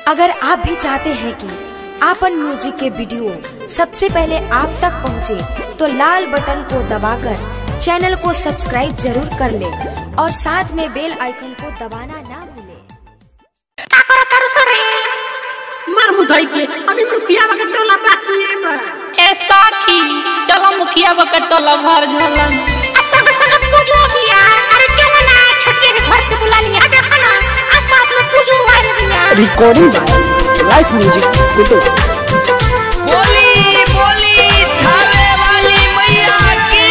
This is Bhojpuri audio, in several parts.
अगर आप भी चाहते हैं कि आपन म्यूजिक के वीडियो सबसे पहले आप तक पहुंचे, तो लाल बटन को दबाकर चैनल को सब्सक्राइब जरूर कर ले और साथ में बेल आइकन को दबाना ना भूलें। काकरा करू सरे मार मुदाई के अभी मुखिया बके टोला बाकी है बा ए साखी चलो मुखिया बकट टोला भर झलन आ संग संग पूजो किया अरे चलो ना छोटे के घर से बुला लिया आ देखो ना आ साथ में पूजो आ रही है recording by Light Music Kutu. बोली बोली थावे वाली मैया की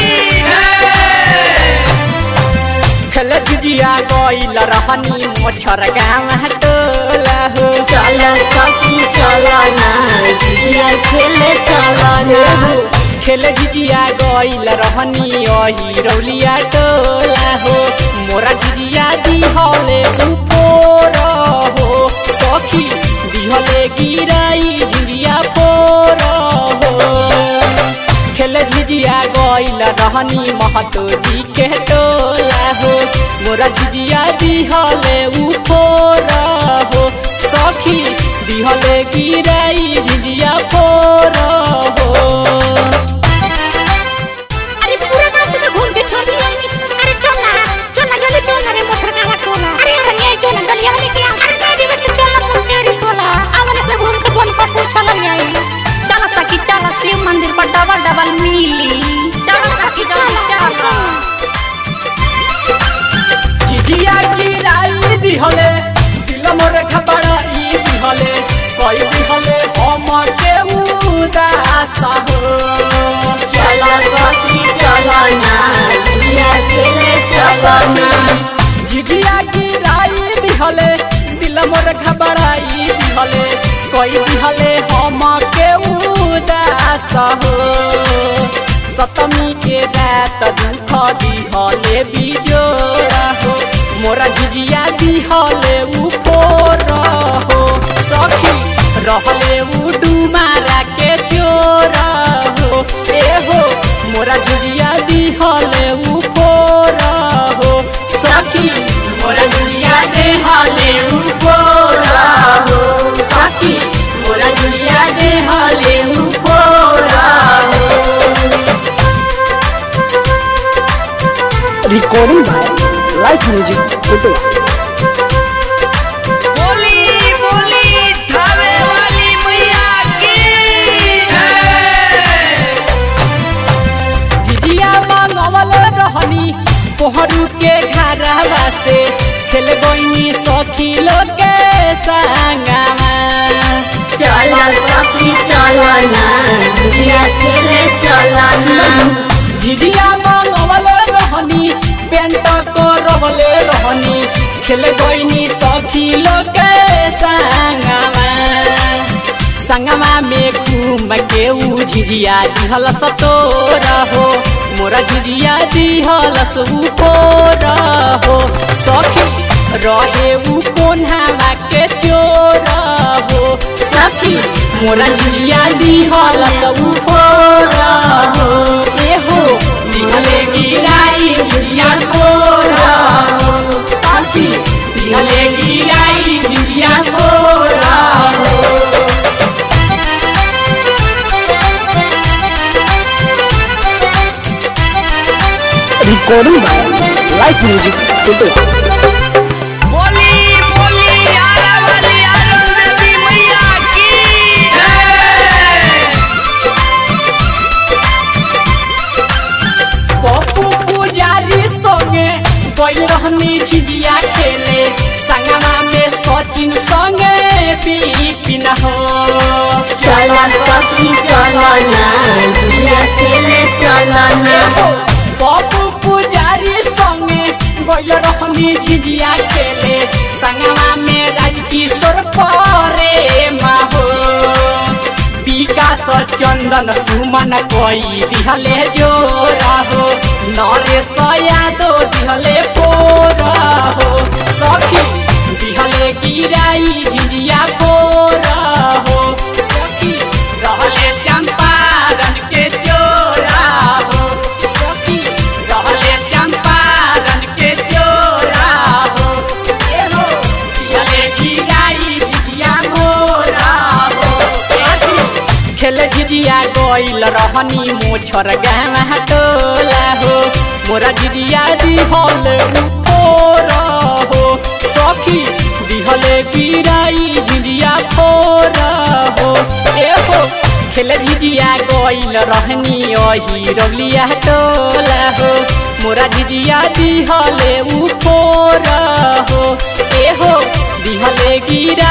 खेल झिझिया गइल रहनी मोछर गाँव टोला हो चल सखी चल ना जिया खेले चल ना खेल झिझिया गइल रहनी अही रौलिया टोला हो मोरा झिझिया दिहले उपोर हो सखी दिहले गिराई झिझिया फोर हो खेल झिझिया गइल रहनी महतो जी के टोला हो मोरा झिझिया दिहले उफोर हो सखी दिहले गिराई झिझिया फोर हो अरे पूरा गांव से तो घूम के छोड़ दिया अरे चल ना चल ना जल्दी चल ना रे मोटर का टोला अरे अरे ये चल ना गलिया वाले के अरे गाड़ी में तो चल ना मुसेरी टोला आवने से घूम के बोल पर पूछ चल आई चल सखी चल शिव मंदिर पर डबल डबल मिली चल सखी चल चल झिझिया गिराई दिहले दिल मोर घबराई दिहले कई दिहले हम के उदास हो चल सखी चल ना जिया खेले चल ना झिझिया गिराई दिहले दिल मोर घबराई दिहले कई दिहले हम के उदास हो सतमी के रात दुख दिहले बिजोड़ा हो मोरा झिझिया दिहले उपोर हो सखी रहले उ डुमारा के चोर हो ए हो मोरा झिझिया दिहले उपोर हो सखी मोरा दुनिया दे हाले उपोरा हो सखी मोरा दुनिया दे हाले उपोरा हो Recording by Light Music Kutu. बोली बोली थावे वाली मैया की झिझिया मंगवल रहनी पोहरू के घरवा से खेल गईनी सखी लोग के संगमा चल सखी चल ना जिया खेले चल ना झिझिया मंगवल रहनी पेंट को रवले रहनी खेल गईनी सखी लोग के संगमा संगमा में घूम के ऊ झिझिया दिहल सतोर हो मोरा झिझिया दिहल ऊपर हो सखी रहे ऊ कोन्हावा के चोर हो सखी मोरा झिया दिहल ऊपर हो ए हो दिहले गिराई झिझिया कोर हो सखी दिहले गिराई झिया कोर हो Recording by Light Music Kutu. बोली बोली आला वाली आरन देवी मैया की पप्पू पुजारी संगे गइल रहनी झिझिया खेले संगमा में सचिन संगे बिपिन हो चल सखी चल ना जिया खेले चल ना पप्पू पुजारी संगे गइल रहनी झिझिया खेले संगमा में राजकिशोर परे हो विकास चंदन सुमन कोई दिहले जोरा हो नरेश यादव दिहले पोरा हो सखी दिहले गिराई झिझिया पोरा हो सखी रहले चंपारण के चोरा हो सखी रहले चंपारण के चोरा हो ए हो दिहले गिराई झिझिया गइल रहनी मोछर गामा टोला हो मोरा झिझिया दिहल उफोर हो सखी दिहले गिराई झिझिया फोर हो ए हो खेल झिझिया गइल रहनी अही रौलिया टोला हो मोरा झिझिया दिहले उफोर हो ए हो दिहले गिरा